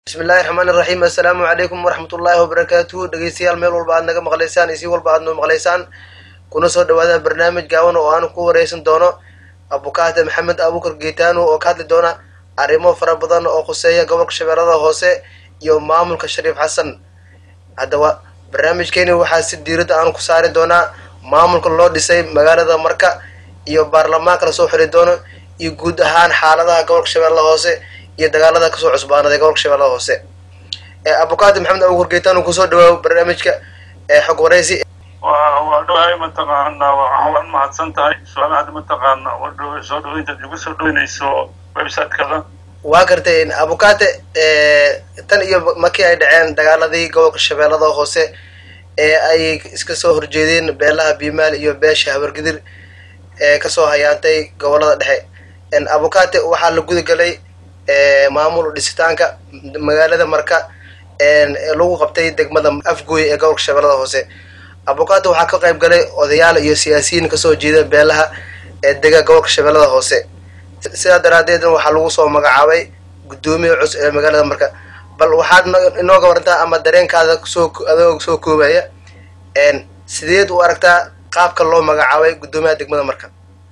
bismillahi raxmaani raxiim assalaamu calaykum waraxmat ullaahi wabarakaatuhu dhegeystayaal meel walba aad naga maqlaysaan iyo si walba aad noo maqlaysaan kuna soo dhawaada barnaamij gaaban oo aan ku wareysan doono abukaate maxamed abuukar geetaano oo ka hadli doona arrimo fara badan oo khuseeya gobolka shabeellada hoose iyo maamulka shariif xasan haddaba barnaamijkeeni waxaa si diiradda aan ku saari doonaa maamulka loo dhisay magaalada marka iyo baarlamaanka lasoo xiri doono iyo guud ahaan xaaladaha gobolka shabeellada hoose iyo dagaalada kasoo cusbaanaday gobolka shabeellada hoose abukaate maxamed abuukar geetaano kusoo dhawaawo barnaamijka xog wareysi waa dhawahay mataqaana waad mahadsan tahay su-aalahaad mataqaana soo dhaweyntaad igu soo dhaweynayso website-kada waa gartay abukaate tan iyo markii ay dhaceen dagaaladii gobolka shabeellada hoose ee ay iska soo horjeedeen beelaha biimaal iyo beesha habargidir ee kasoo hayaantay gobolada dhexe abukaate waxaa la guda galay maamul dhisitaanka magaalada marka lagu qabtay degmada afgooy ee gobolka shabeellada hoose abukaate waxaa ka qayb galay odayaal iyo siyaasiyiin kasoo jeeda beelaha ee dega gobolka shabeellada hoose sidaa daraadeedna waxaa lagu soo magacaabay guddoomiya cus ee magaalada marka bal waxaad inooga warantaa ama dareenkaada kusoo adoo soo koobaya sideed u aragtaa qaabka loo magacaabay guddoomiyaha degmada marka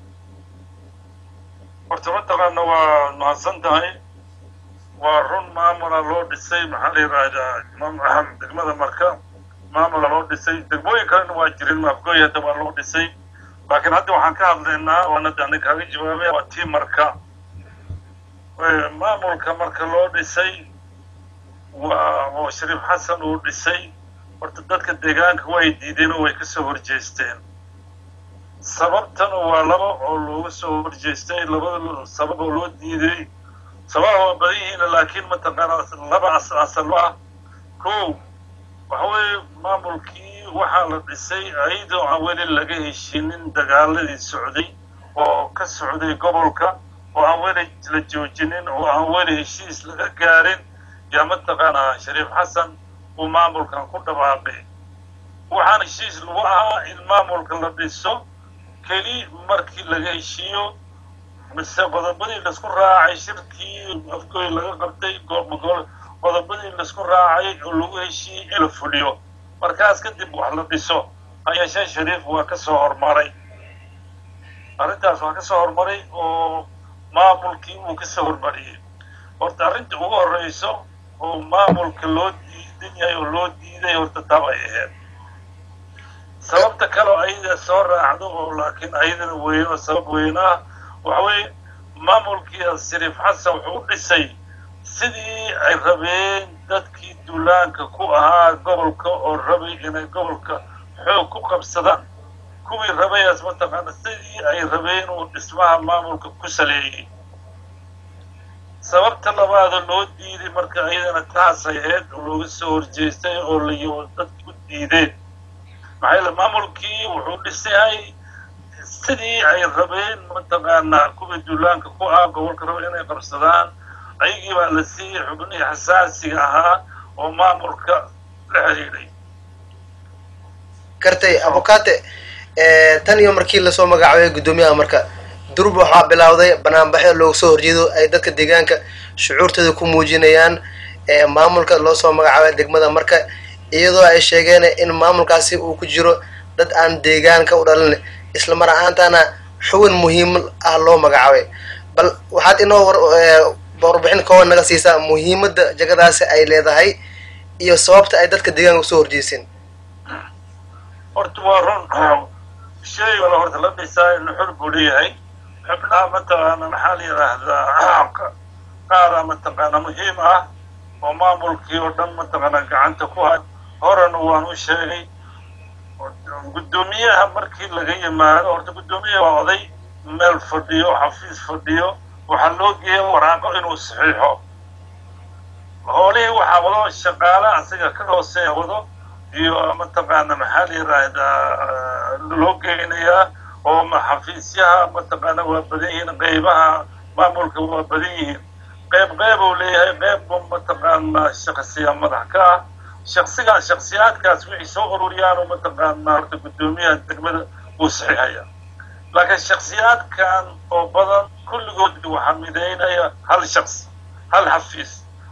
horta mataqaana waa mahadsan tahay waa run maamula loo dhisay maxaa la yidhaahdaa degmada marka maamula loo dhisay degmooyin kalena waa jirin afgooy hadda waa loo dhisay laakiin hadda waxaan ka hadlaynaa waana ani kaaga jawaabay waa tii marka maamulka marka loo dhisay waa oo shariif xasan uu dhisay horta dadka deegaanka way diideen oo way kasoo horjeesteen sababtana waa laba oo looga soo horjeestay labada sabab oo loo diiday sababa waa badan yihiin laakiin mataqaana laba asalo ah ko waxa weeye maamulkii waxaa la dhisay ayadoo aan weli laga heshinin dagaaladii socday oo ka socday gobolka oo aan weli la joojinin oo aan weli heshiis laga gaarin yaa mataqaanaa shariif xasan uu maamulkan ku dhawaaqay waxaan heshiis lagu ahaa in maamulka la dhiso keli markii laga heshiiyo mise qodobadii laisku raacay shirkii afgooy laga qabtay qodobadii laisku raacay oo lagu heshiiyey in la fuliyo markaas kadib wax la dhiso hayeeshee shariif waa ka soo hormaray arrintaas waa ka soo hormaray oo maamulkii uu ka soo hormariyey horta arrinta ugu horreyso oo maamulka loo diidan yahay oo loo diiday horta tab ay ahayd sababta kaleo ayada soo raacdo oo laakiin ayadana weyn oo sabab weyn ah waxa weeye maamulkii shariif xasan wuxuu u dhisay sidii ay rabeen dadkii duulaanka ku ahaa gobolka oo rabay inay gobolka xoog ku qabsadaan kuwii rabayaas mataqaana sidii ay rabeen uu dhismaha maamulka ku saleeyey sababta labaada loo diiday marka ayadana taasay ahayd oo looga soo horjeestay oo layo dadki u diideen maxaa yeele maamulkii wuxuu dhisahay sidii ay rabeen mataqaanaa kuwii duulaanka ku ah gobolka raba inay qabsadaan ayagii baa la siiyey xubnihii xasaasiga ahaa oo maamulka la xiriiray gartay abukaate tan iyo markii lasoo magacaabay guddoomiyaha marka durub waxaa bilowday banaanbaxyo looga soo horjeedo ay dadka deegaanka shucuurtooda ku muujinayaan maamulka loo soo magacaabay degmada marka iyadoo ay sheegeen in maamulkaasi uu ku jiro dad aan deegaanka u dhalin isla mar ahaantana xubin muhiim ah loo magacaabay bal waxaad inoo warbixin kooban naga siisaa muhiimadda jagadaasi ay leedahay iyo sababta ay dadka deegaanka usoo horjeeseen horta waa run shay wala horta la dhisaa inu xor buu leeyahay xubnaha mataqaana maxaa la yidhaahdaa qaara mataqaana muhiim ah oo maamulkii oo dhan mataqaana gacanta ku hay horena waan u sheegay guddoomiyaha markii laga yimaado horta guddoomiyaha waa oday meel fadhiyo xafiis fadhiyo waxaa loo geeya waraaqo inuu saxiixo hoolihii waxaa wado shaqaale asiga ka hooseeya wado iyo mataqaana maxaa la yidhaahdaa loo geynayaa oo xafiisyaha mataqaana waa badan yihiin qeybaha maamulka waa badan yihiin qeyb qeyb uu leeyahay qeyb mataqaana shaksiya madax ka ah shaksigaa shaksiyaadkaas wixii soo ururiyaan mataqaana horta guddoomiyaha degmada uu saxiixaya laakiin shaksiyaadkan oo badan kulligood waxaa midaynaya hal shaks hal xafiis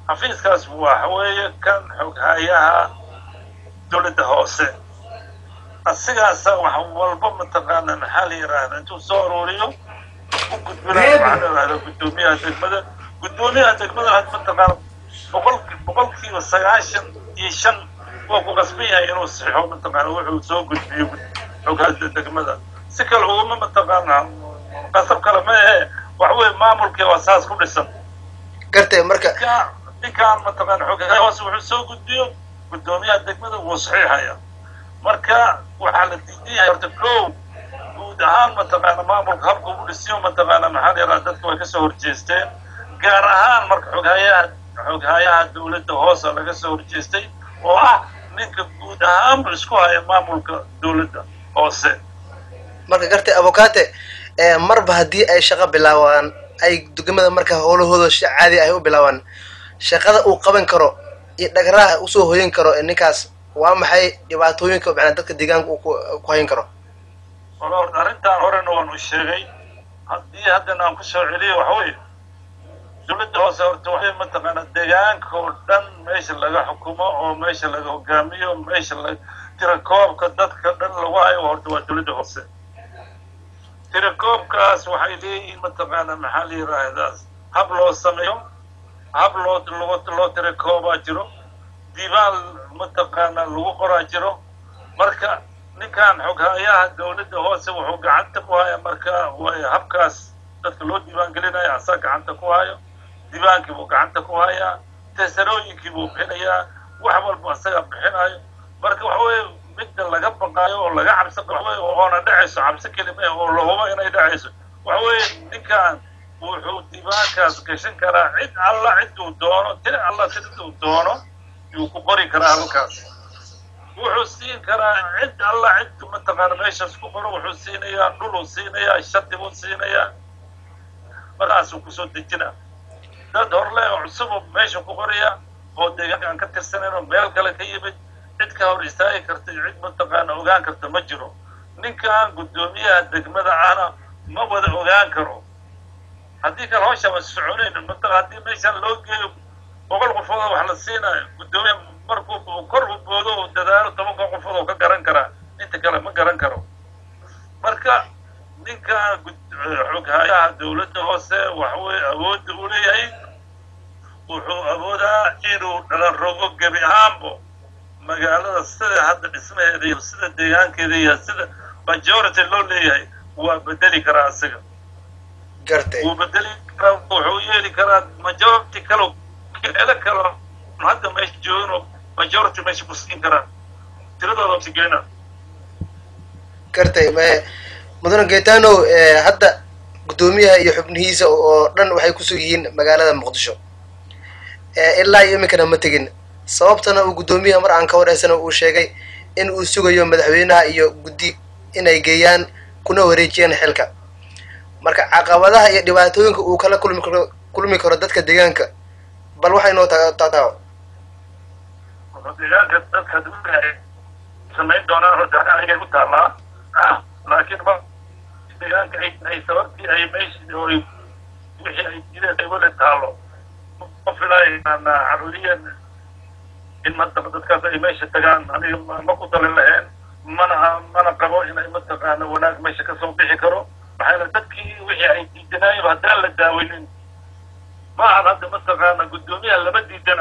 xafiiskaas waxa weeye kan xoghayaha dowladda hoose asigaasa wax walba mataqaana maxaa la yidhaahda intuu soo aruuriyo u gudbinayo waxaa la yidhahda guddoomiyaha degmada guddoomiyaha degmada had mataqaana boqol boqolkiiba sagaashan iyo shan waa ku qasban yahay inuu sixo mataqaana wuxuu soo gudbiyo xoghaada degmada si kale uguma mataqaana qasab kale ma ahe wax weeye maamulkii waa saas ku dhisan gartay marka ninkaan ninkaan mataqaana xoghaaya hoose wuxuu soo gudbiyo guddoomiyaha degmada wuu saxiixaya marka waxaa la diidan yahay horta kow guud ahaan mataqaana maamulka habka ugu dhisiyo mataqaana maxaa la yidhaha dadka way kasoo horjeesteen gaar ahaan marka xoghayaha xoghayaha dowladda hoose laga soo horjeestay oo ah ninka guud ahaanba isku haya maamulka dowladda hoose marka gartay abukate marba haddii ay shaqo bilaabaan ay degmada marka howlahooda si caadi ay u bilaabaan shaqada uu qaban karo iyo dhagraha usoo hoyin karo ninkaas waa maxay dhibaatooyinka macnaa dadka deegaanka uu ku hayn karo wala horta arrintan horena waan u sheegay haddii haddana aan kusoo celiyo waxa weeye dowladda hoose horta waxay mataqaana deegaanka oo dhan meesha laga xukumo oo meesha laga hogaamiyo meesha la tirakoobka dadka dhan lagu hayo horta waa dowladda hoose tirakoobkaas waxay leeyihiin mataqaana maxaa la yidhaahdaa hab loo sameeyo hab loo loo loo tirakoobaa jiro diiwaan mataqaana lagu qoraa jiro marka ninkan xoghayaha dowladda hoose wuxuu gacanta ku haya marka way habkaas dadka loo diiwaan gelinaya asaa gacanta ku hayo diiwaankii buu gacanta ku hayaa teesarooyinkii buu bixinayaa wax walba asaga bixinayo marka waxa weeye midda laga baqaayo oo laga cabsi qaxway oona dhacayso cabsi kelima oo la hubo inay dhacayso waxa weeye ninkan wuxuu diiwaankaas gashan karaa cid alla ciduu doono tiri alla siduu doono yuu ku qori karaa halkaas wuxuu siin karaa cid alla cid mataqaana meeshaas ku qoro wuxuu siinayaa dhuluu siinayaa shati buu siinayaa markaasuu kusoo dejinaa dad horle oo cusubuu meesha ku qoraya oo deegaanka aan ka tirsanayn oo meel kale ka yimid cid ka hor istaagi karta iyo cid mataqaana ogaan karta ma jiro ninkan guddoomiyaha degmada ahna ma wada ogaan karo haddii kale hawshaba soconayn mataqa haddii meeshan loo geeyo boqol qofoodoo wax la siinayo guddoomiya markuu kor u boodo oo dadaalo tobanka qofood oo ka garan karaa inta kale ma garan karo marka ninkan xoghayaha dowladda hoose waxaweye awoodda u leeyahay wuxuu awoodaa inuu dhalan rogo gebi ahaanbo magaalada sida hadda dhismaheeda iyo sida deegaankeeda iyo sida majority loo leeyahay waa bedeli karaa asiga gartay wuu bedeli karaa wuxuu yeeli karaa majority kalo keelo kalo hadda meesha joogin majority meesha ku siin karaa tiradooda sigeyna gartay mudane gaetano hadda guddoomiyaha iyo xubnihiisa oo dhan waxay kusug yihiin magaalada muqdisho ilaa iyo iminkana ma tegin sababtana uu guddoomiyaha mar aan ka wareysana uu sheegay in uu sugayo madaxweynaha iyo guddi inay geeyaan kuna wareejiyaan xilka marka caqabadaha iyo dhibaatooyinka uu kala kulmi karo kulmi karo dadka deegaanka bal waxay noo taataawo deegaanka dadka samayn doonaan horta anigay ku taallaa laakiin ma deegaanka ay sababtii ay meesha oy wixii ay jireen ay weli taalo ma filaayana caruuriyan in mataq dadkaas ay meesha tagaan aniga ma ku dalin lahayn mana mana qabo inay mataqaana wanaag meesha kasoo bixi karo maxayna dadkii wixii ay diidanaayen haddaan la daaweynin ma ahan hadda mataqaana guddoomiyaha lama diidana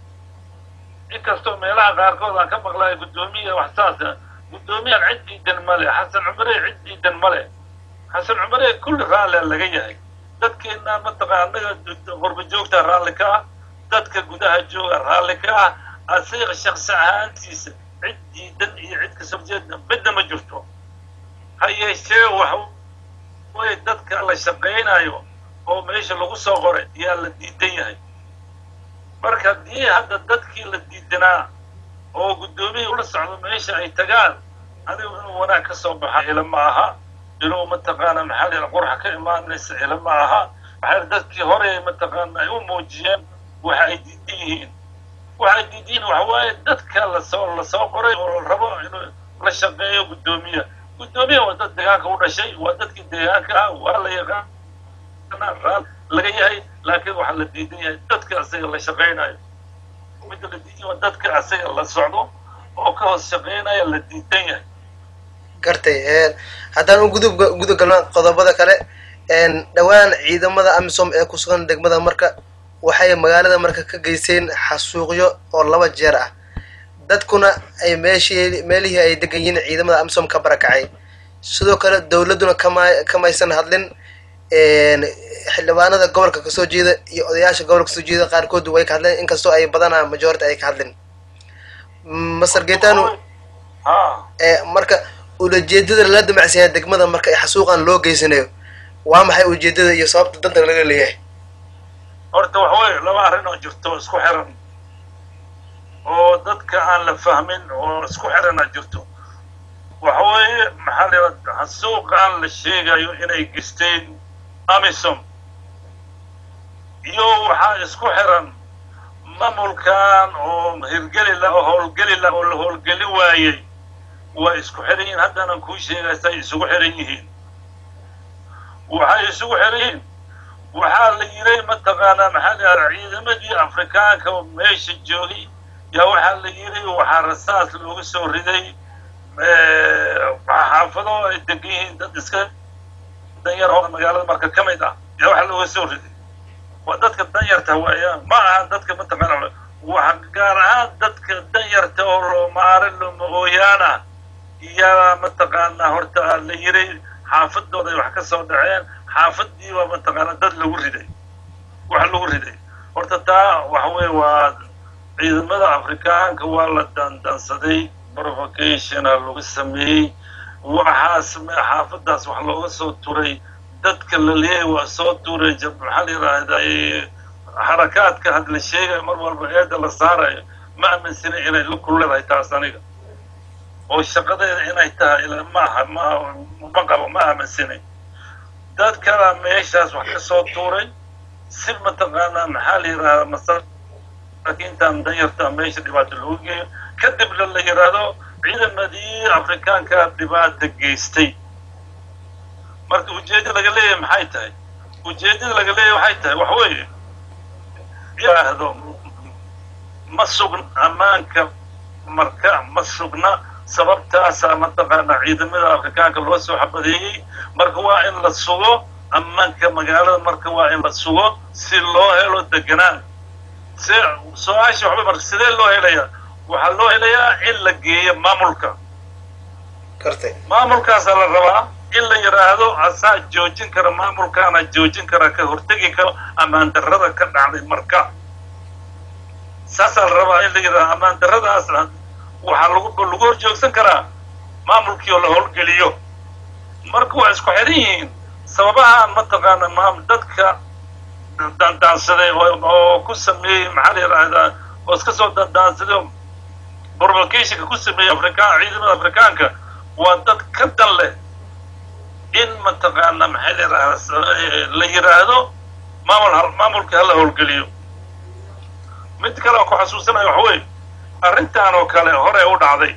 inkastoo meelaha qaarkood aan ka maqlayo guddoomiya wax saasa guddoomiyahan cid diidan male xasan cumare cid diidan male xasan cumare kulli raallia laga yahay dadkeena mataqaana anaga qurba joogta raalli ka ah dadka gudaha jooga raalli ka ah asiga shaksi ahaantiisa cid diidan iyo cid kasoo jeeda midna ma jirto ha yeeshee waxa way dadka la shaqaynayo oo meesha lagu soo qoray yaa la diidan yahay marka haddii hadda dadkii la diidanaa oo guddoomiyii ula socdo meesha ay tagaan adigu inuu wanaag ka soo baxa ila ma aha inuu mataqaana maxaa la qurxa ka imaanaysa ila ma aha maxaa dadkii hore mataqaana ay u muujiyeen waxa ay diidan yihiin waxa ay diidan yihiin waxa waaye dadka lasoo lasoo qoray oo la rabo inuu la shaqeeyo guddoomiya guddoomiya waa dad deegaanka u dhashay waa dadkii deegaanka ah waa la yaqaan laga yahay laakiin waxaa la diidan yahay dadka asaga la shaqaynayo midda la diidan yahay dadka asaga la socdo oo ka hoos shaqaynaya la diidan yahay gartay haddaan u gudub guda galno qodobada kale dhowaan ciidamada amisom ee ku sugan degmada marka waxay magaalada marka ka geysteen xasuuqyo oo laba jeer ah dadkuna ay meeshii meelihii ay degan yihiin ciidamada amisom ka barakacay sidoo kale dowladduna kama kamaysan hadlin xildhibaanada gobolka kasoo jeeda iyo odayaasha gobolka kasoo jeeda qaarkood way ka hadleen inkastoo ay badanaa majority ay ka hadlin master getano marka ulajeedada lala damacsiyaa degmada marka ay xasuuqan loo geysanayo waa maxay ujeedada iyo sababta danta laga leeyahay horta waxa weye laba arrin oo jirto isku xiran oo dadka aan la fahmin oo isku xirana jirto waxa weeye maxaa la yidhahda xasuuqan la sheegayo inay geysteen amisom iyo waxaa isku xiran maamulkan oo hirgeli la oo howlgeli la oo la howlgeli waayey waa isku xiran yihiin haddaanan kuu sheegay say isugu xiran yihiin waxay isugu xiran yihiin waxaa la yiray mataqaanaa maxaa la yidhahda ciidamadii afrikaanka oo meesha joogay yaa waxaa la yiray waxaa rasaas looga soo riday xaafado ay degan yihiin dad iska danyar oo magaalada marka ka mid ah yaa waxaa looga soo riday waa dadka danyarta waaya ma aha dadka mataqaana waa gaar ahaan dadka danyarta oo loomaarin looma ooyaana yaa mataqaanaa horta la yiray xaafadooday wax ka soo dhaceen xaafadii baa mataqaana dad lagu riday wax lagu riday horta taa waxa weye waa ciidamada afrikaanka waa la daandaansaday provocationa lagu sameeyey waxaas xaafadaas wax looga soo turay dadka la leeyahay waa soo turay maxaa la yidhaahday xarakaadka had la sheegayo mar walba eeda la saarayo ma aaminsana inay la kulleedahay taas aniga oo shaqadeeda inay tahay ma aha ma ma qabo ma aaminsanay dad kala meeshaas wax ka soo tuuray si mataqaanaa maxaa la yidhahdaa masaakiintan danyarta meesha dhibaato loogu geeyo kadibna la yidhaahdo ciidamadii afrikaanka dhibaata geystay marka ujeedda laga leeyahay maxay tahay ujeeddada laga leeyahay waxay tahay wax weeye yidhaahdo ma sugna ammaanka marka ma sugna sababtaasaa mataqaanaa ciidamada afrikaanka loo soo xabadeeyey marka waa in la sugo ammaanka magaalada marka waa in la sugo si loo helo deganaan se su-aasha waxba marka sidee loo helayaa waxaa loo helayaa in la geeyo maamulka gartay maamulkaasaa la rabaa in la yidhaahdo asaa joojin kara maamulkaana joojin kara ka hortegi karo ammaan darrada ka dhacday marka saasaa la rabaa in la yidhahdo ammaan darradaas waxaa lagu lagu hor joogsan karaa maamulkii oo la howlgeliyo marka waa isku xiran yihiin sababahaan mataqaana maam dadka daandaansaday oo ku sameeyey maxaa la yidhaahdaa oo iska soo daandaansaday oo provocationka ku sameeyey afrikaan ciidamada afrikaanka waa dad ka dan leh in mataqaana maxaa la yidhahdaa la yidhaahdo maamul maamulka hala howlgeliyo mid kale aan ku xasuusanayo waxa weye arrintan oo kale hore u dhacday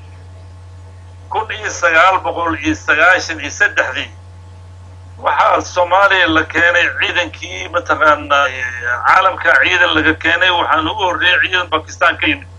kun iyo sagaal boqol iyo sagaashan iyo saddexdii waxaa soomaaliya la keenay ciidankii mataqaanaa caalamka ciidan laga keenay waxaan ugu horreeyay ciidan bakistan ka yimid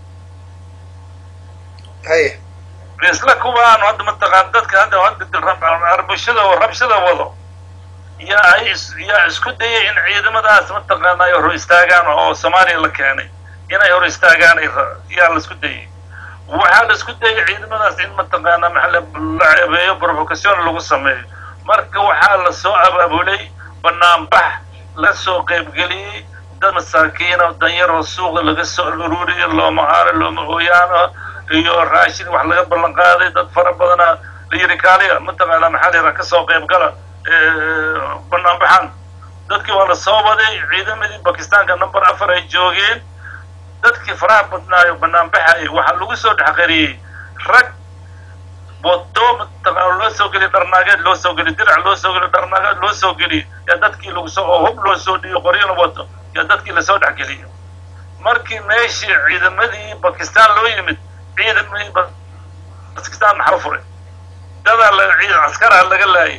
haye isla kuwaan hadda mataqaan dadka hadda hadda arbashada oo rabshada wado yaa ay yaa isku dayay in ciidamadaas mataqaana ay hor istaagaan oo soomaaliya la keenay inay hor istaagaan yaa la isku dayay waxaa la isku dayay ciidamadaas in mataqaana maxa la ceebeeyo provocation lagu sameeyo marka waxaa la soo abaabulay banaanbax la soo qaybgeliyey dad masaakiin oo danyar oo suuqa laga soo ururiyo looma aaro looma ooyaano iyo raashin wax laga ballan qaaday dad fara badana la yidhi kaaliya mataqaana maxaa la yidhaha kasoo qaybgala banaanbaxan dadkii waa la soo waday ciidamadii bakistaanka number afar ay joogeen dadkii faraha badnaayo banaanbaxayay waxaa lagu soo dhexqariyey rag bodo mataqaana loo soo geliy dharnaageed loo soo geliy dirac loo soo geliy dharnaageed loo soo geliy yaa dadkii lagu soo oo hub loo soo dhiyo qoryana wato yaa dadkii lasoo dhexgeliyo markii meeshii ciidamadii bakistaan loo yimid ciidamadii bakistaan maxaa furay dadaa la askaraa laga laayay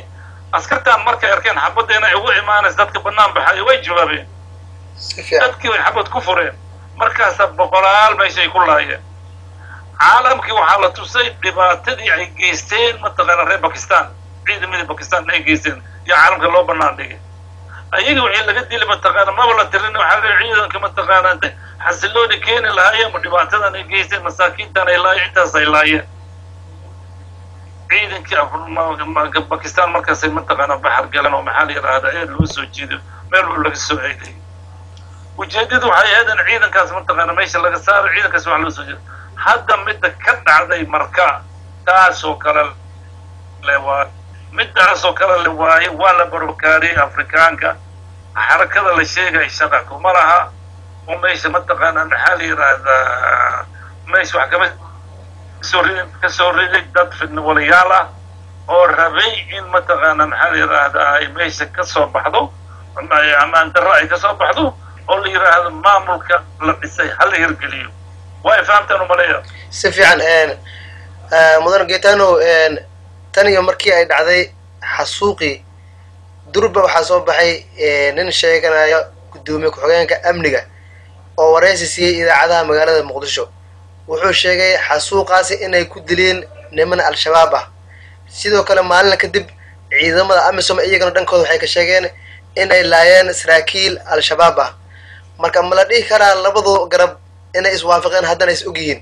askartaan markay arkeen xabadda inay ugu imaanaysa dadka bannaan baxayo way jawaabeen si fiican dadkii way xabad ku fureen markaasa boqolaal meeshay ku laayeen caalamkii waxaa la tusay dhibaatadii ay geysteen mataqaana reer bakistan ciidamadii bakistan ay geysteen iyo caalamka loo bannaan dhigay ayaga wixii laga dili mataqaana maba la tirin waxaa la ciidanka mataqaana xasilooni keeni lahaayeen ma dhibaatadan ay geysteen masaakiintan ay laayeen intaas ay laayeen ciidankii Af- bakistan markaasay mataqaana baxar galeen oo maxaa la yidhaahdaa eed loo soo jiido meel uu laga soo eeday ujeedadu waxay ahayd in ciidankaas mataqaana meesha laga saaro ciidankaas wax loo soo jeedo hadda midda ka dhacday marka taasoo kale le waa midaasoo kale le waaye waa la barokaariyey afrikaanka xarakada la sheegay shaqa kuma laha oo meesha mataqaana maxaa la yidhaahdaa meesha wax kama soo ridin ka soo riday dad fidnawalayaal ah oo rabay in mataqaana maxaa la yidhaahdaa ay meesha ka soo baxdo ama amaan darro ay ka soo baxdo oo la yidhaahdo maamulka la dhisay ha la hirgeliyo way fahamtaan umaleeya si fiican mudan getano tan iyo markii ay dhacday xasuuqii durba waxaa soo baxay nin sheeganaya guddoomiye ku-xigeenka amniga oo waraysi siiyey idaacadaha magaalada muqdisho wuxuu sheegay xasuuqaasi inay ku dileen niman al-shabaab ah sidoo kale maalina kadib ciidamada amisom iyagana dhankooda waxay ka sheegeen inay laayeen saraakiil al-shabaab ah marka ma la dhihi karaa labadu garab inay iswaafaqeen haddana is og yihiin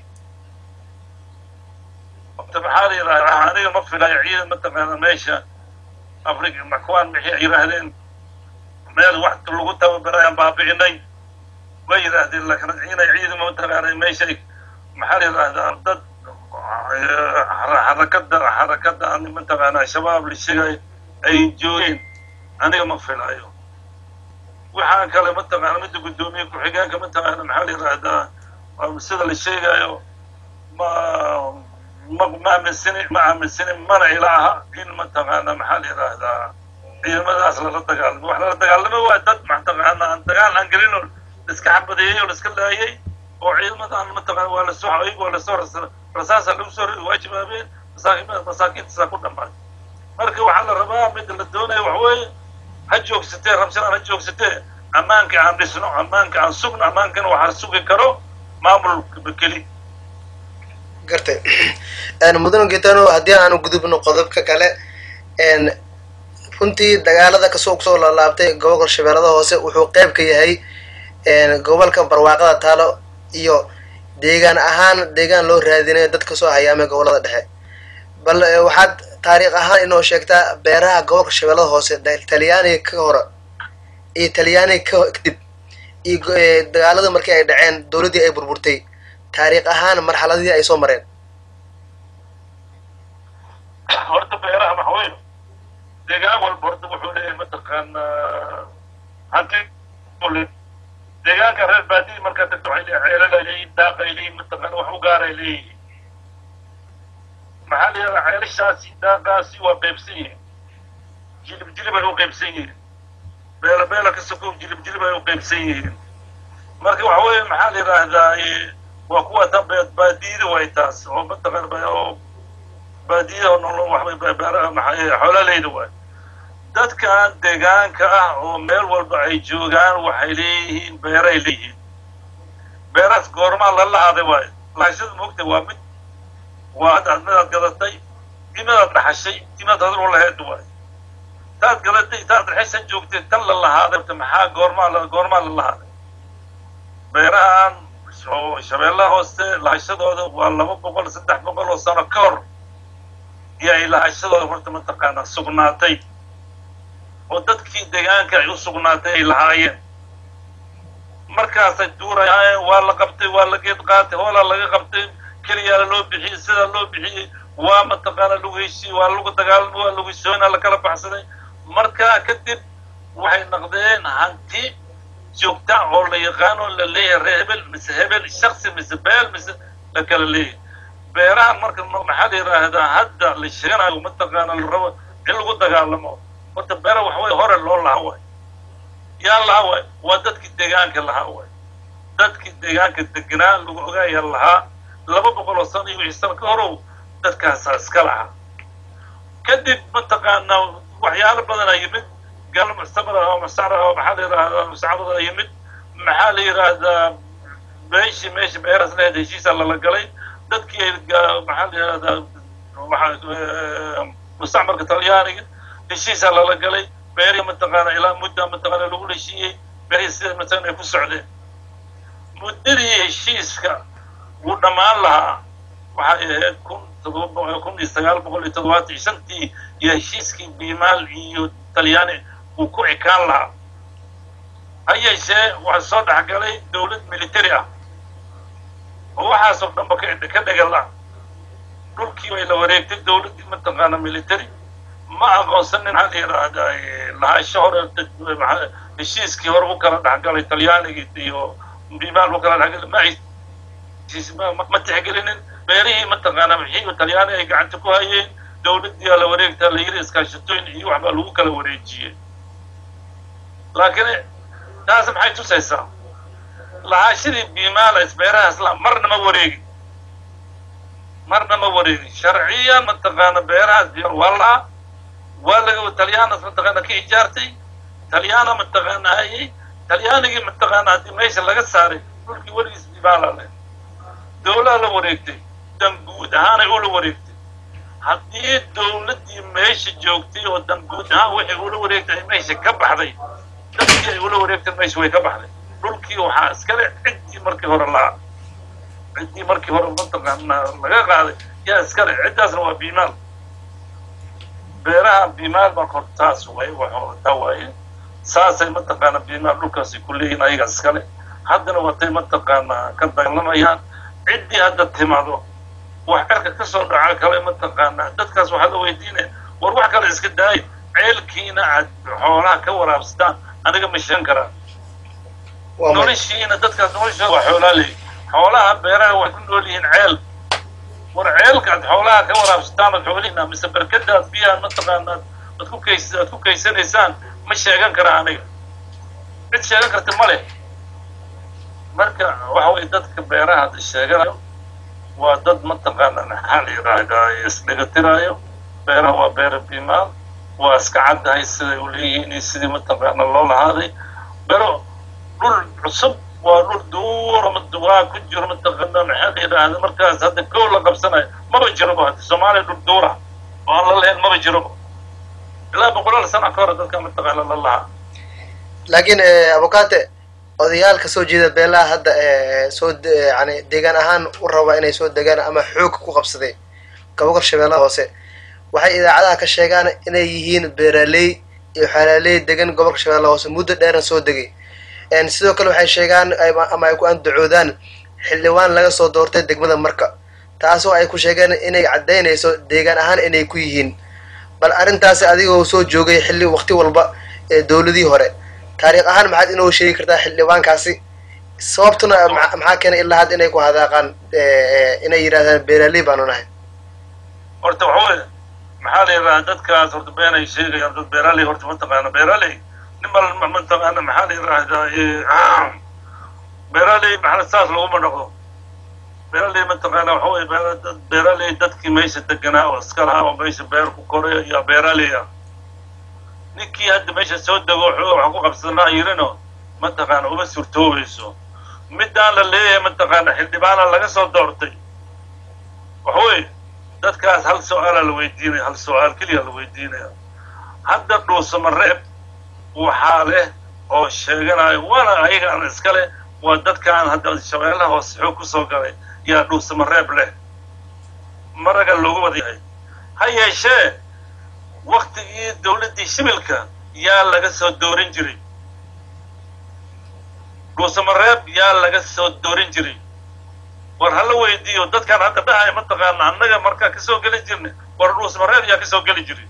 horta maxaa la yidhahdaa aniga ma filayo ciidan mataqaana meesha afrika maxkuwaan maxay ay yidhaahdeen meel wax lagu tababarayaan baabi'inay way yidhaahdeen laakiin inay ciidan mataqaana meeshay maxaa la yidhahdaa dad xarakada xarakada mataqaana shabaab la sheegay ay joogeen aniga ma filayo waxaan kale mataqaana midda guddoomiye ku-xigeenka mataqaana maxaa la yidhahdaa sida la sheegayo ma ma ma aaminsani ma aaminsani mana ila aha in mataqaana maxaa la yidhaahdaa ciidamadaas lala dagaalamo wax lala dagaalamo waa dad mataqaana aan dagaal aan gelin oo laiska xabadeeyey oo laiska laayay oo ciidamadan mataqaana waa lasoo ayagu waa lasoo rasaasa lagu soo ridi waa jawaabeen masaakiin masaakiintaasaa ku dhammaay marka waxaa la rabaa midda la doonaya wax weeye ha joogsatee rabshanaan ha joogsatee ammaanka aan dhisno ammaanka aan sugno ammaankana waxaa sugi karo maamulka keli gartay mudan getano haddii aanu gudubno qodobka kale runtii dagaalada kasoo kusoo laalaabtay gobolka shabeellada hoose wuxuu qeyb ka yahay gobolka barwaaqada taalo iyo deegaan ahaan deegaan loo raadinayo dad kasoo hayaamay gobolada dhexe bal waxaad taariikh ahaan inoo sheegtaa beeraha gobolka shabeellada hoose talyaaniga ka hore iyo talyaaniga ka kadib iyo dagaalada markii ay dhaceen dowladdii ay burburtay taariikh ahaan marxaladihii ay soo mareen horta beeraha waxa weeye deegaan walba horta wuxuu leeyahay mataqaanaa hanti deegaanka reer baadiyi markaa tagto waxay leeyahay ceelal ay leeyihin daaq ay leeyihin mataqaana wax u gaar ay leeyihiin maxaa la yidhahdaa ceelashaasi daaqaasi waa qaybsan yihiin jilib jilib ay u qaybsan yihiin beela beela ka sokow jilib jilib ay u qaybsan yihiin marka waxa weeye maxaa la yidhaahdaa waa kuwa tan baadiyada way taas oo mataqaana oo baadiyada oo nolol waxbay beeraha maxay xoolaaleyda waay dadkan deegaanka ah oo meel walba ay joogaan waxay leeyihiin beeray leeyihiin beeraas goormaa la lahaaday waayo lahashada moogta waa mid waa hadda midaad gadatay imidaad dhaxashay imidaad hadal u laheed waayo taad gadatay taad dhaxaysan joogtay tan la lahaaday maxaa goormaa la goormaa la lahaaday beerahan shabeellaha hoose lahashadooda waa laba boqol saddex boqol oo sano ka hor iyo ay lahashadooda horta mataqaanaa sugnaatay oo dadkii deegaanka ay u sugnaatay ay lahaayeen markaasay duurayaan waa la qabtay waa la geed qaatay hoolaa laga qabtay keliyaala loo bixiyey sidaa loo bixiyey waa mataqaana lagu heshiiyey waa lagu dagaalamo waa lagu soona lakala baxsaday markaa kadib waxay noqdeen hanti joogta oo la yaqaano la leeyahay ree hebel mise hebel shaksi mise beel mise la kala leeyahay beerahan marka maxaa la yidhaahdaa hadda la sheeganayo mataqaana la rabo in lagu dagaalamo horta beera wax way hore loo lahaa waay yaa lahaa waay waa dadkii deegaanka lahaa waay dadkii deegaanka deganaa lagu ogaaya lahaa laba boqol oo sano iyo wixii sano ka horow dadkaasaa iska lahaa kadib mataqaanaa waxyaalo badanaa yimid gaal muctamar ah oo masar ah oo maxaa la yidhahdaa musacarada yimid maxaa la yidhaahdaa meeshii meesha beeraas lahayd heshiisaa lala galay dadkii ay maxaa la yidhahdaa mustacmarka talyaaniga heshiisaa lala galay beerihi mataqaana ilaa mudda mataqaana lagu heshiiyey beerihii sida mataqaana ay ku socdeen muddadii heshiiska wuu dhammaan lahaa waxay ahayd kun todoba kun iyo sagaal boqol iyo toddobaatan iyo shantii iyo heshiiskii biimaal iyo talyaani uu ku ekaan lahaa ha yeeshee waxaa soo dhexgalay dawlad military ah oo waxaasoo dhanba ka dhegala dhulkii bay la wareegtay dawladdii mataqaana military ma aqoonsanin maxaa la yidhaahdaa lahaansho hore heshiiskii hore u kala dhexgalay talyaanigii iyo biimaal u kala dhexgalay ma ma tixgelinin beerihii mataqaana wixii talyaani ay gacanta ku hayeen dawladdiiaa la wareegtaa la yiri iskaashatooyin iyo waxbaa lagu kala wareejiyey laakiin taas maxay tusaysaa lahaashadii biimaala isbeerahaas la marna ma wareegin marna ma wareegin sharciya mataqaana beerahaas biimaal waa lahaa waa laga talyaanas mataqaana ka ijaartay talyaana mataqaana hayay talyaanigii mataqaana haddii meesha laga saaray dhulkii weligiis biimaala leh dawlaha la wareegtay dan guud ahaanay ula wareegtay haddii dawladdii meesha joogtay oo dan guud ahaan waxay ula wareegtay ay meesha ka baxday dadkii ay ula wareegtay meesha way ka baxday dhulkii waxaa iskale ciddii markii hore lahaa ciddii markii hore mataqaana laga qaaday yaa iskale ciddaasna waa biimaal beeraha biimaal baa kor taas way waxtaa waaye saasay mataqaana biimaal dhulkaasi ku leeyihin ayaga iskale haddana watay mataqaana ka dagaalamayaan ciddii hadda timaado wax cirka ka soo dhaca kale mataqaanaa dadkaas waxaa la weydiinaya war wax kale iska daayo ceelkiina aad xoolaha ka waraabsataan aniga ma sheegan karaa noloshiina dadkaas noloshooda waa xoolaa leeyi xoolaha beeraha waxay ku nool yihiin ceel war ceelka aad xoolaha ka waraabsataan ood xoolihiina mise berkada aad biyaha mataqaanaa aad ku kays aad ku kaysanaysaan ma sheegan karaa aniga cid sheegan karta ma leh marka waxa weye dadka beeraha hadda sheeganayo waa dad mataqaana maxaa la yidhaahdaa isdhegatiraayo beeraha waa beera biimaal waa iska caddahay siday u leeyihiin iyo sidii mataqaana loo lahaaday bero dhul cusub waa dhul duura waa ku jiro mataqaana maxaa la yidhaahda markaas hadda kow la qabsanayo maba jiroba hadda soomaaliya dhul duura oo aan la lahayn maba jiroba ilaa boqolaal sana ka hore dadka mataqaana la lahaa laakiin abukate odayaal ka soo jeeda beelaha hadda soo yani deegaan ahaan u raba inay soo degaan ama xoog ku qabsaday gobolka shabeellaha hoose waxay idaacadaha ka sheegaan inay yihiin beeraley iyo xalaaley degan gobolka shabeellaha hoose muddo dheeran soo degay sidoo kale waxay sheegaan ama ay ku andacoodaan xildhibaan laga soo doortay degmada marka taasoo ay ku sheegeen inay caddaynayso deegaan ahaan inay ku yihiin bal arrintaasi adigoo soo joogay xilli waqti walba ee dowladii hore taariikh ahaan maxaad inoo sheegi kartaa xildhibaankaasi sababtuna maxaa keenay ilaa hadda inay ku hadaaqaan inay yidhahdaan beeraley baanu nahay horta waxaweye maxaa la yidhahaa dadkaas horta been ay sheegayaan dad beeraley horta mataqaana beeraley nimal mataqaana maxaa la yidhaahdaa beeraley maxaa saas laguma dhaqdo beeraley mataqaana waxa weye dad beeraley dadkii meesha deganaa oo iska lahaa oo meesha beer ku koray ayaa beeraley ah ninkii hadda meesha soo dego xooga wax ku qabsanaa yirino mataqaana uma suurtoobayso middaan la leeyahay mataqaana xildhibaana laga soo doortay waxaweye dadkaas hal su-aalaa la weydiinaya hal su-aal keliya la weydiinaya hadda dhuusamareeb waxaa leh oo sheeganayo waana ayagaan iska leh waa dadkaan hadda shabeellaha hoose xoog kusoo galay yaa dhuusamareeb leh maraga loogu wada yahay ha yeeshee waktigii dawladdii shibilka yaa laga soo doorin jiray dhuusamareeb yaa laga soo doorin jiray war hala weydiiyo dadkaan hadda dhahaya mataqaana annaga markaa kasoo geli jirnay war dhuusamareeb yaa kasoo geli jiray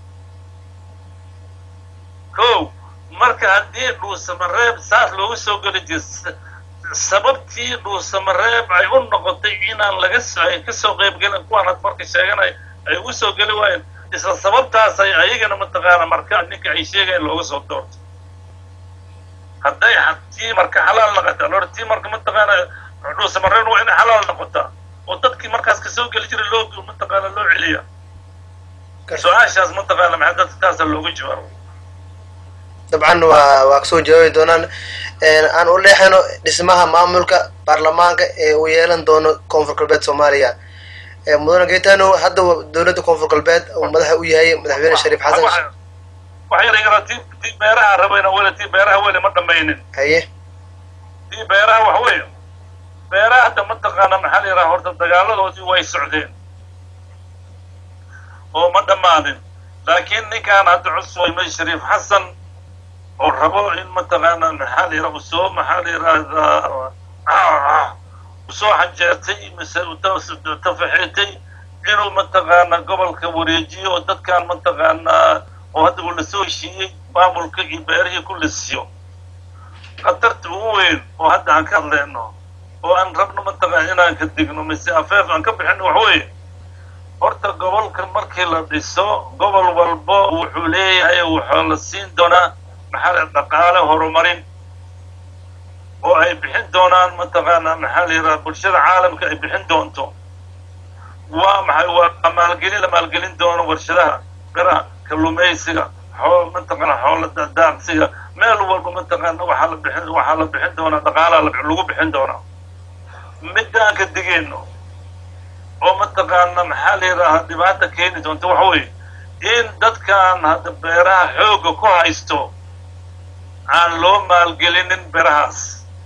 ko marka haddii dhuusamareeb saas loogu soo geli jira sababtii dhuusamareeb ay u noqotay inaan laga ay kasoo qaybgelin kuwaan had marka sheeganay ay ugu soo geli waayeen isla sababtaasay ayagana mataqaana marka ninka ay sheegayan looga soo doorto hadday tii marka xalaal noqotaa lor tii marka mataqaana dhuusamareeb waa inay xalaal noqotaa oo dadkii markaas kasoo geli jiray loo mataqaana loo celiya su-aashaas mataqaana maxaa dadkaasa looga jawaabo dabcan waa waa kasoo jawaabi doonaan aan u leexano dhismaha maamulka baarlamaanka ee uu yeelan doono koonfur galbeed soomaaliya mudane gaetano hadda dowladda koonfur galbeed uu madaxa u yahay madaxweyne shariif xasan wax yar yara ti tii beeraha rabayna weli tii beeraha weli ma dhamaynin haye tii beeraha wax weeye beeraha hadda mataqaana maxaa la yidhaha horta dagaaladoodii way socdeen oo ma dhammaanin laakiin ninkaan hadda cusubay shariif xasan oo rabo in mataqaana maxaa la yidhaha usoo maxaa la yidhahdaa usoo xanjeertay mise tafaxeetay inuu mataqaana gobolka wareejiyo oo dadkaan mataqaanaa oo hadda uu lasoo heshiiyey maamulka iyo beerihii ku lasiyo khatarta ugu weyn oo hadda aan ka hadleyno oo aan rabno mataqaana inaan ka digno mise afeef aan ka bixino wax weeye horta gobolka markii la dhiso gobol walbo wuxuu leeyahay waxaa la siin doonaa maxaa la dhaqaale horumarin oo ay bixin doonaan mataqaana maxaa la yidhaha bulshada caalamka ay bixin doonto waa maxay waa maalgelin la maalgelin doono warshadaha beraha kalluumaysiga xoo mataqaana xoola daaqsiga meel walba mataqaana waxaa la bixin waxaa la bixin doonaa dhaqaalaa lagu bixin doonaa midaan ka digeyno oo mataqaana maxaa la yidhaahaa dhibaata keeni doonta waxa weeye in dadkan hadda beeraha xoogga ku haysto aan loo maalgelinin beerahaas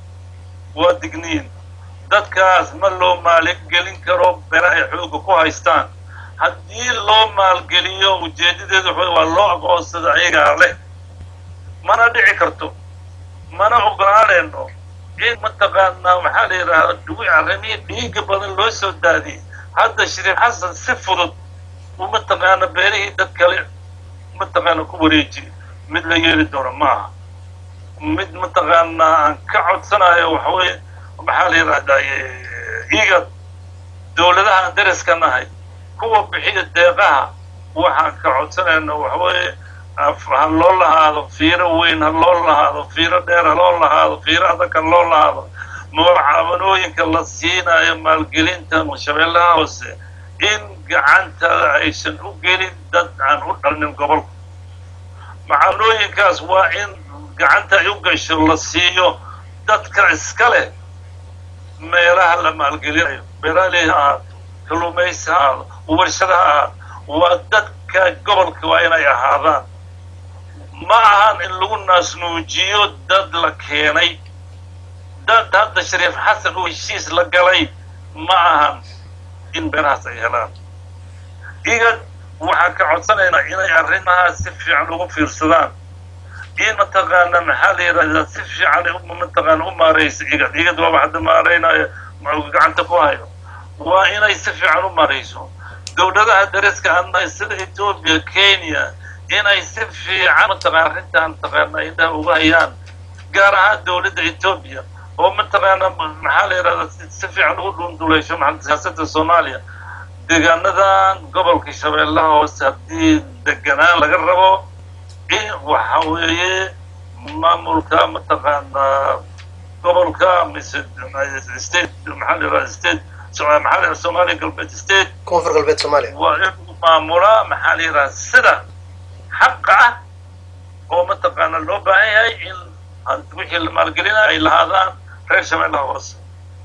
waa digniin dadkaas ma loo maalgelin karo beeraha ay xoogga ku haystaan haddii loo maalgeliyo ujeedadeedu waxa waa loo aqoonsada ayagaa leh mana dhici karto mana ogolaanayno in mataqaanaa maxaa la yidhaahdaa dhuwi arrimihii dhiiga badan loo soo daadiyey hadda shariif xasan si fudud uu mataqaana beerihii dad kale mataqaana ku wareejiye mid la yeeli doono maaha mid mataqaanaa aan ka codsanayo waxaweye maxaa la yidhahdaa iga dowladaha aan dariska nahay kuwa bixiya deeqaha waxaan ka codsanayna waxaweye ha loo lahaado fiiro weyn ha loo lahaado fiiro dheer ha loo lahaado fiiro adag ha loo lahaado mucaawanooyinka la siinayo maalgelinta shabeellaha hoose in gacanta aysan u gelin dad aan u dhalnin gobolka mucaawanooyinkaas waa in gacanta ay u gasho la siiyo dadka iska leh meelaha la maalgelinayo beeraley ha ahaato kalluumaysi ha ahaado warshada ha ahaado waa dadka gobolka waa inay ahaadaan ma ahan in lagu naasnuujiyo dad la keenay dad hadda shariif xasan uu heshiis la galay ma ahan in beerahaas ay helaan iga waxaan ka codsanaynaa inay arrimahaas si fiican ugu fiirsadaan in mataqaana maxaa la yidhahdaa si fiican mataqaana u maaraysa igad igad waaba hadda maaraynayo gacanta ku hayo waa inay si fiican u maarayso dowladaha dariska annahay sida etoobiya kenya inay si fiican mataqaana arrintan mataqaana indhaha uga hayaan gaar ahaan dowladda etoobiya oo mataqaana maxaa la yidhahdaa si fiican ugu dhunduleysho maxaa siyaasadda soomaaliya deegaanadan gobolka shabeellaha hoose haddii deganaan laga rabo in waxa weeye maamulka mataqaanaa gobolka mise state maxaa la yidhahdaa state maxaa la yidhahdaa soomaaliya galbeed state koonfur galbeed soomaaliya waa inuu maamulaa maxaa la yidhahdaa sida xaqa ah oo mataqaana loo baahan yahay in wixii la maalgelinayo ay lahaadaan reer shabeellaha hoose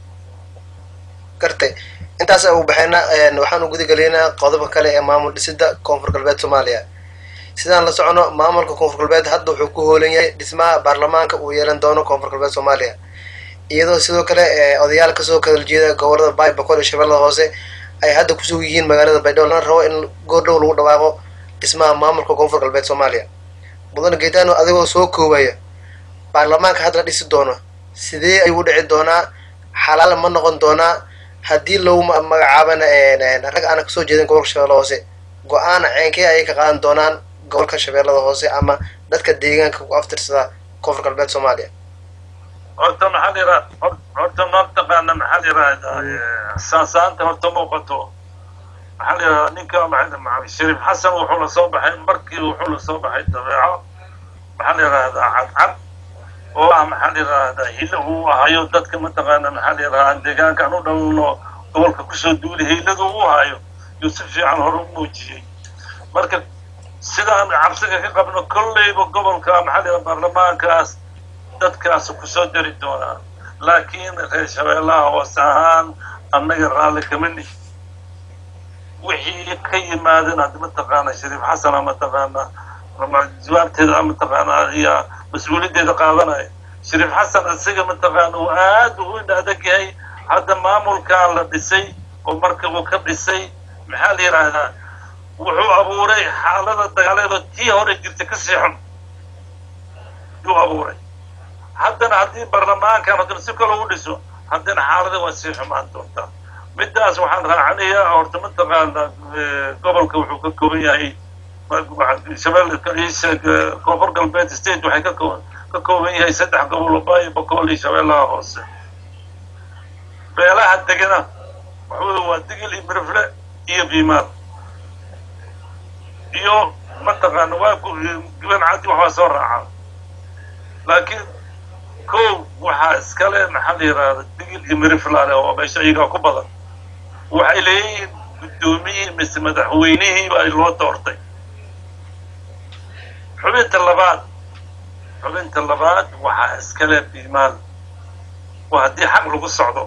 gartay intaas ugu baxayna waxaanu gudagelaynaa qodoba kale ee maamul dhisida koonfur galbeed soomaaliya sidaan la socono maamulka koonfur galbeed hadda wuxuu ku hoolan yahay dhismaha baarlamaanka uu yeelan doono koonfur galbeed soomaaliya iyadoo sidoo kale odayaal kasoo kadal jeeda gobolada baay boqol iyo shabeellada hoose ay hadda kusug yihiin magaalada baydhabo lana rabo in goordhow lagu dhawaaqo dhismaha maamulka koonfur galbeed soomaaliya mudane geetano adigoo soo koobaya baarlamaanka hadda la dhisi doono sidee ayuu u dhici doonaa xalaal ma noqon doonaa haddii lagu magacaabana rag aana kasoo jeedin gobolka shabeellada hoose go-aan ceenkee ayay ka qaadan doonaan gobolka shabeellada hoose ama dadka deegaanka ku aftirsada koonfur galbeed soomaaliya horta maxaa la yidhaha horta mataqaana maxaa la yidhahdaa saasaanta horta muuqato maxaa la yidhahdaa ninka shariif xasan wuxuu la soo baxay markii wuxuu la soo baxay dabeeco maxaa la yidhahdaa cadcad oo ah maxaa la yidhahdaa hilo uu ahayo dadka mataqaana maxaa la yidhahdaa aan deegaankaan u dhalno gobolka kusoo duuli hiladu uu hayo yuu si fiican hore u muujiyey marka sidaan cabsiga ka qabno kolleyba gobolka maxaa la baarlamaankaas dadkaas kusoo dari doonaa laakiin reer shabeellaha hoose ahaan annaga raalli kama nihi wixii ka yimaadeen hadda mataqaana shariif xasana mataqaana jawaabteeda mataqaana ayaa mas-uuliyaddeeda qaadanaya shariif xasan isaga mataqaana uu aad u indha adag yahay hadda maamulkan la dhisay oo marka uu ka dhisay maxaa la yidhaahdaa wuxuu abuuray xaalada dagaaleedoo tii hore jirta ka sii xun yuu abuuray haddana haddii baarlamaankan haddana si kale u dhiso haddana xaalada waa sii xumaan doontaa middaas waxaan raacanayaa horta mataqaana gobolka wuxuu ka kooban yahay shabeelle koonfur galbeed state waxay ka koo ka kooban yahay saddex gobol oo baayo boqol iyo shabeellaha hoose beelaha degana waxawey waa digil iyo mirifle iyo biimaal iyo mataqaana waa gaban cadi waxbaa soo raacaa laakiin kow waxaa iskale maxaa la yidhaahda digil iyo miriflaale oo meesha iyagaa ku badan waxay leeyihiin guddoomiyihii mise madaxweynihii baa loo doortay xubinta labaad xubinta labaad waxaa iskale biimaal waa haddii xaq lagu socdo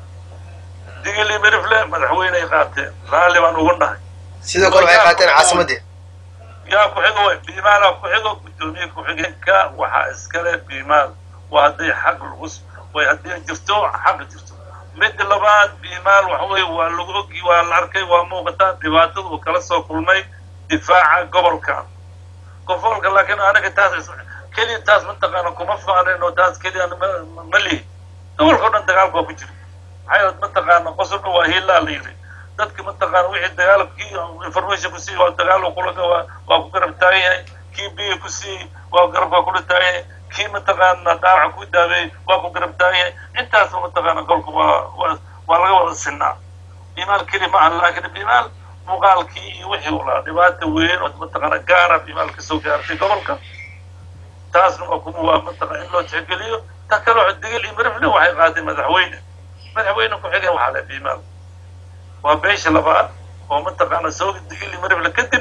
digil iyo mirifle madaxweyney qaateen raalli baan ugu nahay sidoo kale waxay qaateen caasimaddii yaa ku xigo way biimaala ku xigo guddoomiye ku-xigeenka waxaa iskale biimaal waa hadday xaq lagu way haddii jirto xaq jirto midda labaad biimaal waxa weye waa lagu ogi waa la arkay waa muuqataa dhibaatada uu kala soo kulmay difaaca gobolka gobolka laakiin anaga taas keliya taas mataqaana kuma faanen oo taas keliya ma lihi gobolka o dhan dagaalka waa ku jira maxaa mataqaana qosobna waa hiilaa la yidhi dadka mataqaana wixii dagaalkii information ku sii waa dagaal kulaga waa waa ku garab taagan yahay kii biya ku sii waa garabka kula taagan yahay kii mataqaana dhaawaca ku daabeeyey waa ku garab taagan yahay intaasba mataqaana golka waa waa waa laga wada sinaa bimaal keli ma aha laakiin bimaal muuqaalkii iyo wixii u lahaa dhibaata weyn oo mataqaana gaara bimaal kasoo gaartay gobolka taasna waa kuma waa mataqana in loo tixgeliyo ta kale waxa digil iyo mirifle waxay qaatay madaxweyne madaxweyne ku-xigeen waxaa le bimaal waa beesha labaad oo mataqaana soo digil iyo mirifle kadib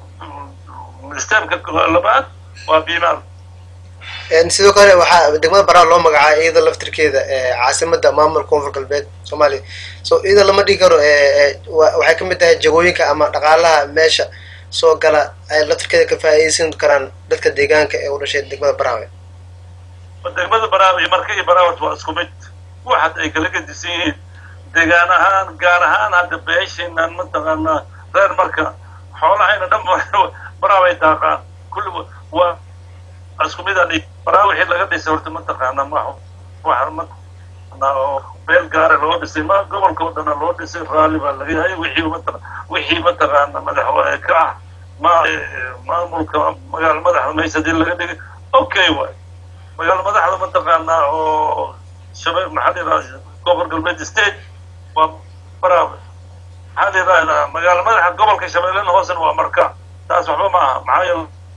steemka labaad waa bimaal sidoo kale waxaa degmada baraa loo magacaabay iyada laftirkeeda caasimada maamulka koonfur galbeed soomaaliya so iyada lama dhigi karo waxay kamid tahay jagooyinka ama dhaqaalaha meesha soo gala ay laftirkeeda ka faa'iideysan karaan dadka deegaanka ee u dhashay degmada baraawe degmada baraawe iyo marka iyo baraawat waa isku mid waxaad ay kala gedisan yihiin deegaan ahaan gaar ahaan hadda beesheenan mataqaanaa reer marka xoolahayna dhan baraaway daaqaan kulli waa isku mid aan baraa wixii laga dhisay horta mataqaana ma waxa ma oo meel gaara loo dhisay ma gobolka oo dhana loo dhisay raalli baa laga yahay wixii mata wixii mataqaana madax ka ah ma maamulka magaala madaxda meesha hadii laga dhigay okay waay magaala madaxda mataqaana oo shabeeb maxaa la yidhahda gobol galbeed state waa baraawe maxaa la yidhahdaa magaala madaxa gobolka shabeellena hoosena waa marka taas waxba ma aha maxaa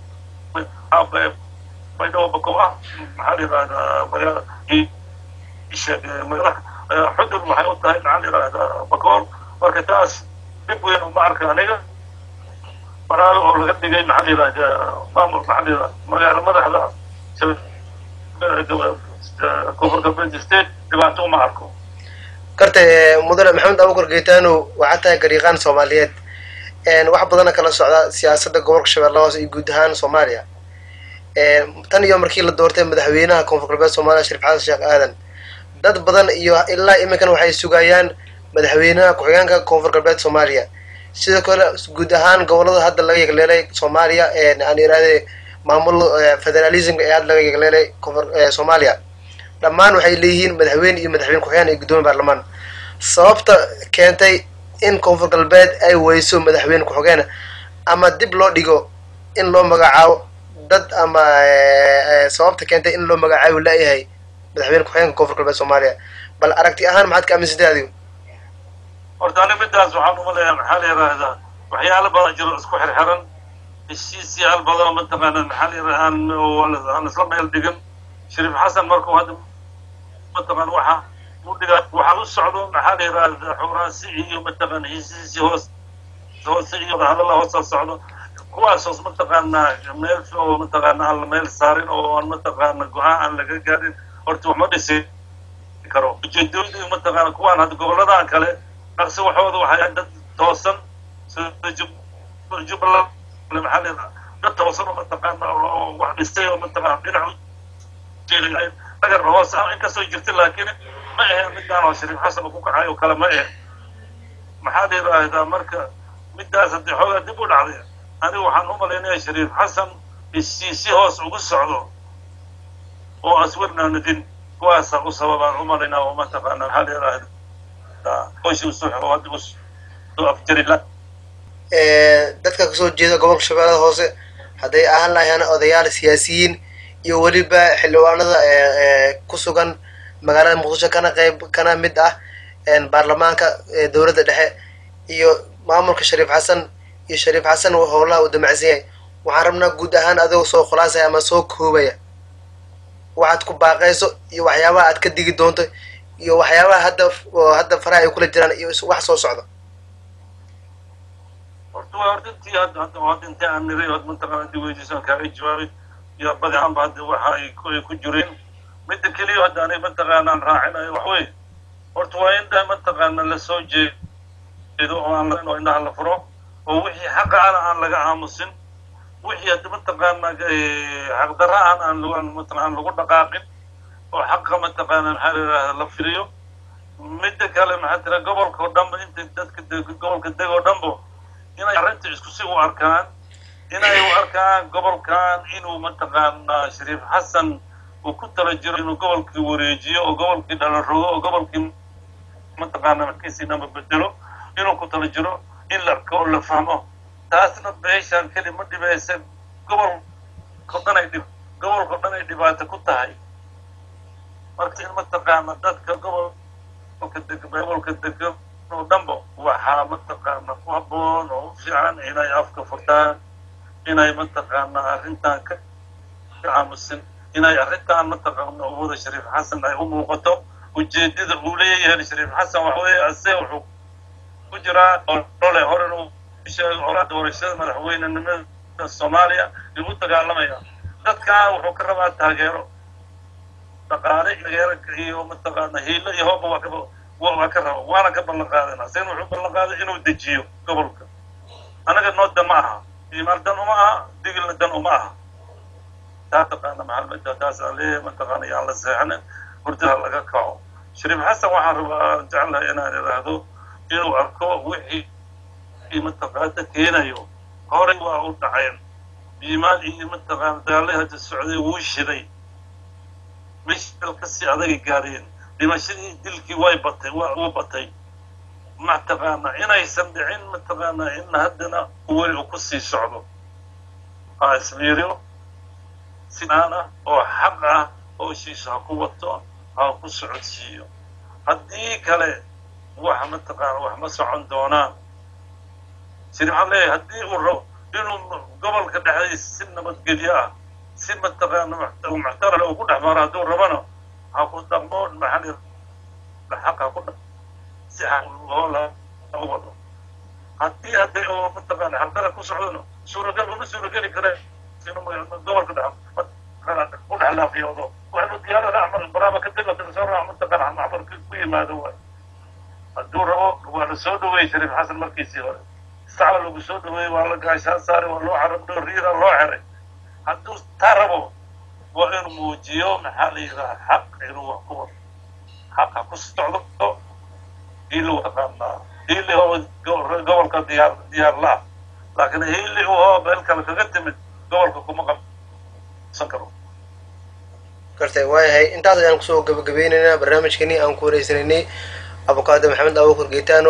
yeele baydhabo bako ah maxaa la yidhahdaa magaala magaala xudud waxay u tahay maxaa la yidhahdaa bakool marka taas dhib weyn uma arka aniga baraawe oo laga dhigay maxaa la yidhahdaa maamul maxaa la yidhahdaa magaala madaxda koonfur galbeed state dhibaato uma arko karta mudane maxamed abukar geitaano waxaa tahay gariiqaan soomaaliyeed wax badana kala socda siyaasadda gobolka shabeellaha hoose iyo guud ahaan soomaaliya tan iyo markii la doortay madaxweynaha koonfur galbeed soomaaliya shariif xasan sheekh aadan dad badan iyo ilaa iminkan waxay sugayaan madaxweynaha ku-xigeenka koonfur galbeed soomaaliya sidoo kale guud ahaan gobolada hadda laga yegleelay soomaaliya aan yidhahde maamul federalismka ee hadda laga yegleelay koonfur soomaaliya dhammaan waxay leeyihiin madaxweyne iyo madaxweyne ku-xigeen iyo guddoomiye baarlamaan sababta keentay in koonfur galbeed ay weyso madaxweyne ku-xigeen ama dib loo dhigo in loo magacaabo dad ama sababta keentay in loo magacaabi laayahay madaxweyne ku-xigeenka koonfur galbeed soomaaliya bal aragti ahaan maxaad ka aaminsantay adigu horta ani midaas waxaan umaleeyaa maxaa la yidhaahdaa waxyaalo badan jiro isku xirxiran heshiisyaal badan mataqaana maxaa la yidhahdaa aan isla meel dhigin shariif xasan markuu hadda mataqaana waxa u dhiga waxaa u socdo maxaa la yidhahdaa xuraansi iyo mataqaana heshiisi hoos hoose iyo hadalla hoosa socdo kuwaasoos mataqaanaa meel oo mataqaana aan la meel saarin oo aan mataqaana go-aan aan laga gaarin horta wax ma dhisi karo ujeedooyinka mataqaana kuwaan hadda goboladan kale dhaqsi waxooda waxay dad toosan sida jubbaland maxaa leedaha dad toosan oo mataqaana oo wax dhistay oo mataqaana dhinac dhagar hoos ah inkastoo jirta laakiin ma ahe midaan oo shariif xasan uu ku kacay oo kale ma ahe maxaa la yidhaahdaa marka midaas haddii xoogaa dib u dhacday anigu waxaan u malaynaya shariif xasan isii si hoos ugu socdo oo aswarnaanadin kuwaasaa u sababaan u malaynaa oo mataqaana maxaa la yidhaahdaa howshii usoo hadda usoo afjari la dadka kasoo jeeda gobolka shabeellada hoose hadday ahaan lahayaan odayaal siyaasiyiin iyo weliba xildhibaanada ku sugan magaalada muqdisho kana qayb kana mid ah baarlamaanka dowladda dhexe iyo maamulka shariif xasan iyo shariif xasan howlaha uu damacsan yahay waxaan rabnaa guud ahaan adigoo soo khulaasaya ama soo koobaya waxaad ku baaqayso iyo waxyaabaha aad ka digi doonto iyo waxyaabaha hadda hadda faraha ay kula jiraan iyo wax soo socda horta waa horta intii hadda hadda hadda intii aan niray od mataqaana dib weydiisaan kaaga jawaabay iyo badi ahaanba hadda waxa ay ku ay ku jireen midda keliya hadda anay mataqaana aan raacinayo wax wey horta waa in dha mataqaana lasoo jeedo oo aan oo indhaha la furo oo wixii xaqa ana aan laga aamusin wixii hadda mataqaana xaqdarra aan aan lagu mataqaana lagu dhaqaaqin oo xaqa mataqaana maxaa la yidhahda la firiyo midda kale maxaa tira gobolka oo dhanba inta dadka gobolka deg oo dhanbo inay arrinta isku si u arkaan inay u arkaan gobolkan inuu mataqaanaa shariif xasan uu ku tala jiro inuu gobolkii wareejiyo oo gobolkii dhalan rogo oo gobolkii mataqaana markiisii dhanba bedelo inuu ku tala jiro in la arko oo la fahmo taasna beeshaan keli ma dhibaysa gobolko dhan ay dhib gobolko dhan ay dhibaato ku tahay marka in mataqaana dadka gobolka deg gobolka degan oo dhanba waxaa mataqaana ku habboon oo u fiican inay afka furtaan inay mataqaana arrintan ka aamusin inay arrintan mataqaana uwada shariif xasan ay u muuqato ujeedada uu leeyahay shariif xasan waxa weeye ase wuxuu ku jiraa olole horen uu sheegay olaa doorashada madaxweynenimada soomaaliya igu dagaalamaya dadkan wuxuu ka rabaa taageero dhaqaale taageero iyo mataqaana hiilo iyo hooba waa ka waa ka raba waana ka ballan qaadana sen wuxuu ballan qaaday inuu dejiyo gobolka anaga noo dan ma aha imaal dan uma aha digilna dan uma aha taa taqaana maxalmada taasaan leeyahay mataqaana yaan la seexanin hurdaha laga kaco shariif xasan waxaan rabaa jeclahay inaan idhaahdo inuu arko wixii mataqaana keenayo horey waa u dhaceen iimaan iyo mataqaana dagaalay hadda socday wuu shiday meesha kasii adagay gaareen dhimashadii dilkii way batay waa uu batay mataqaana inaysan dhicin mataqaana in haddana weli uu kusii socdo ha ismiiriyo sinaan ah oo xaq ah oo shiisha ha ku wato ha ku socodsiiyo haddii kale wax mataqaana wax ma socon doonaan siri waxaan leeyahay haddii uu rabo inuu gobolka dhexdiisa si nabadgelyo ah si mataqaana muxtarale uu ku dhex maro hadduu rabana ha ku dhaqmo maxaa xaq ha ku dhaq si hoola u wado haddii hadday oo mataqaana xaqdara ku socdona suuragal uma suurageli kare inuu gobolka dhex u dhex laafiyoodo waxnu diyaarada acmal baraaba ka dega soo raac mataqaana macbar ku yimaado waay hadduu rabo waa la soo dhaweeyey shariif xasan markiisii hore sacla lagu soo dhaweeyey waa la gaashaan saaray waa loo carabdho riira loo xeray hadduu taa rabo waa inuu muujiyo maxaa la yidhaha xaq inuu wax ku wado xaq ha ku socdo hiili waqaanaa hiili oo gobolka diyaar diyaar la laakiin hiili oo meel kale kaga timid gobolka kuma qabsan karo gartay waayahay intaas ayaan kusoo gabagabaynaynaa barnaamijkani aan ku wareysanaynay abukaado maxamed abukur geetaano